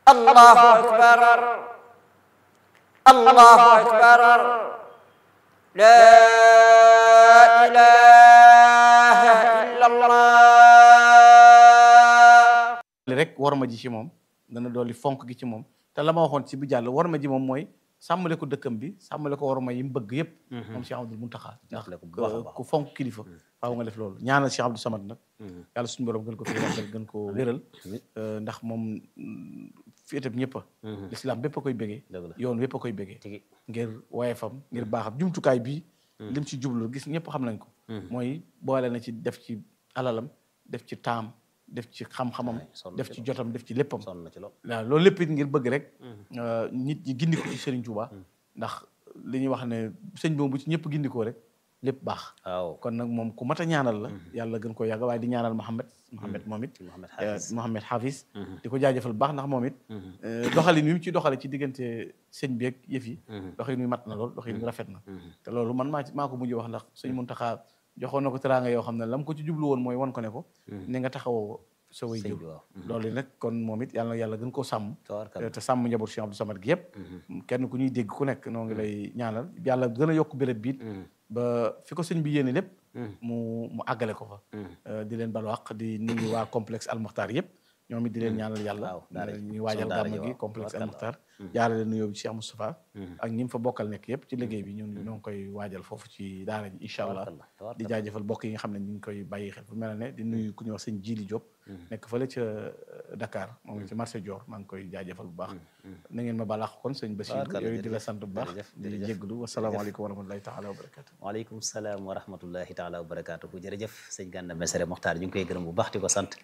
allahu akbar allahu akbar la ilaha illa allah li rek war ma ji ci moom dana dolli fonk gi ci moom te la ma waxoon ci bu jàll war ma ji moom mooy sàmmale ko dëkkam bi sàmmale ko war ma yi mu bëgg yëpp moom Cheikh Abdoul Mountakha ndax Jàppale ko bu baax a baax. ku fonk kilifa faaw nga def loolu ñaanal Cheikh Abdou Samad nag yàlla suñu borom gën ko fi yàggal gën ko wéral Euh, ndax moom féetab ñëpp a l'islam bépp a koy bégee Dëgg la. yoon wépp a koy bégee tigi ngir woyefam ngir baaxam jumtukaay bii lim ci jublu gis ñëpp xam nañ ko mooy boole na ci def ci alalam def ci taam def ci xam-xamam sonn def ci ci jotam def ci léppam sonn na ci lool waaw loolu lépp it ngir bëgg rek euh, nit ñi gindiko ci Serigne Touba ndax li ñuy wax ne sëñ boobu bu ci ñëpp gindikoo rek lépp baax waaw kon nag moom ku mat a ñaanal la yàlla gën koo yàgg waaye di ñaanal Mohamed Mohamed moom it Mohamed euh, Hafiz. Mohamed Hafiz di ko jaajëfal bu baax ndax moom it euh, doxalin wi mu ci doxale ci diggante sëñ bi ak yëf yi doxalin wi mat na lool doxalin wi rafet na te loolu man maa ci maa ko mujj wax ndax sëñ Muntaxa joxoon na ko teraanga yoo xam ne lam ko ci jublu woon mooy wan ko ne ko ni nga taxawoo sa way Sëñ jur bi waaw. loolu nag kon moom it yàlla na yàlla gën koo sàmm tabarkalla te sàmm njaboot Cheikh Abdou Samad gi yëpp kenn ku ñuy dégg ku nekk noo ngi lay ñaanal yàlla gën a yokk béréb biit ba fi ko sëñ bi yéene lépp mu mu àggale ko fa Euh, di leen balu àq di nuyu waa complexe almuxtaar yëpp ñoom it di leen ñaanal yàlla waaw daara ji. ñuy waajal Son daara gàmm ji, gi waaw. complexe Tabarkalla. almuxtaar jaarale nuyoo bi Cheikh Moustapha ak ñi mu fa bokkal nekk yëpp ci liggéey bi ñun ñoo ngi koy waajal foofu ci daara ji incha allah Tabarkalla, di tabarkalla. jaajëfal bokk yi nga xam ne ñu ngi koy bàyyi xel fu mel ne di nuyu ku ñuy wax sëñ Jili Diop nekk fële ca Dakar moom ngi ci marché Dior maa ngi koy jaajëfal bu baax na ngeen ma balaax kon sëñ Bachir Tabarkalla, yooyu di la jërëjëf, sant bu baax jërëjëf, di jërëjëf. jégglu wasalaamaaleykum wa rahmatulahi taala wa barakatu waaleykum salaam wa rahmatullahi taala wa barakaatuhu jërëjëf sëñ Gana Messere Mokhtar ñu ngi koy gërëm bu baax di ko sant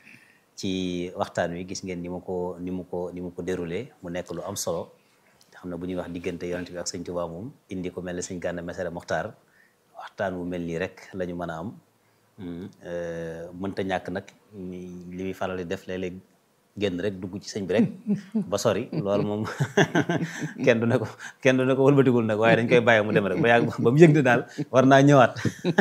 ci waxtaan wi gis ngeen ni mu ko ni mu ko ni mu ko déroulé mu nekk lu am solo xam ne bu ñuy wax diggante yonent bi ak sëñ Tuubaa moom indi ko mel ne sëñ Gana Messere Mokhtar waxtaan wu mel nii rek la ñu mën a am Hmm, euh, mënta ñàkk nag ni- li muy faral di def léeg-léeg génn rek dugg ci sëñ bi rek ba sori loolu moom kenn du ne ko kenn du ne ko wëlbatigul nag waaye dañ koy bàyyi mu dem rek ba yàgg ba mu yëg ne daal war naa ñëwaat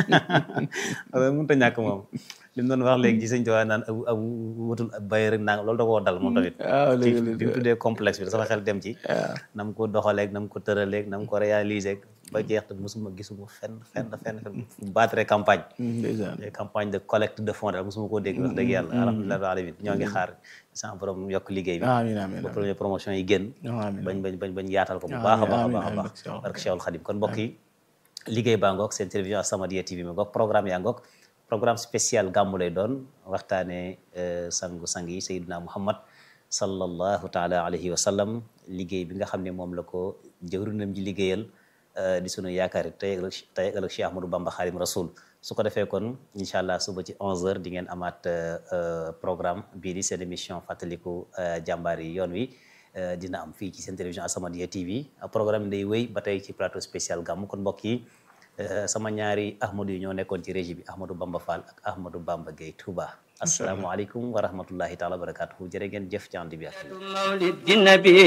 loolu mënut a ñàkk moom li mu doon wax léegi ci sëñ Tuubaa naan abu abu wutul ab bàyyi rek naan loolu da koo dal moom tamit waaw ci léegi bi mu tuddee complexe bi sama xel dem ci na mu ko doxaleeg na mu ko tëraleeg na mu ko réaliser ba jeex te mosuma gisuma fenn fenn fenn fenn battre campagne ndeysaan des campagnes de collecte de fonds daal mosuma koo dégg wax dëgg yàlla alhamdulilah alamin ñoo ngi xaar sans borom yokk liggéey bi amiin amiin ba première promotion yi génn amiin bañ bañ bañ bañ yaatal ko bu Amiin, baax a baax a amiin, baax a amiin, baax barke barke Cheikhul Khadim kon mbokk yi liggéey baa ngoog seen télévision As-Samadiyya TV ma ngoog programme yaa ngoog programme spécial gàmmu lay doon waxtaane sangu sang yi Seydina Muhammad sallallahu taala alayhi wa sallam liggéey bi nga xam ne moom la ko jëwrinam ji liggéeyal eh, di sunu yaakaar tey ëllëg tey ëllëg Cheikh Ahmadou Bamba Xaadim Rasul su ko defee kon incha allah suba ci 11h di ngeen amaat eh, eh, programme bii di seen émission fàttaliku eh, jàmbaar yi yoon wi eh, dina am fii ci seen télévision As-Samadiyya TV programme bi day wéy ba tey ci plateau spécial gàmmu kon mbokk yi eh, sama ñaari Ahmadou yi ñoo nekkoon ci régie bi Ahmadou Bamba Fall ak Ahmadou Bamba Gueye Touba. asalaamaaleykum wa rahmatullahi taala wa barakatuhu jërë ngeen jëf ci ànd bi ak ñun. مولد النبي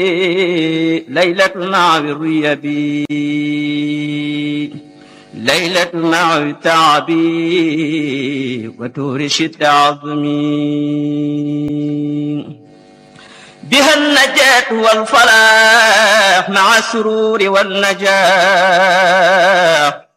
ليلة مع الريبي ليلة مع التعبي وتورش التعظمي بها النجاة والفلاح مع السرور والنجاح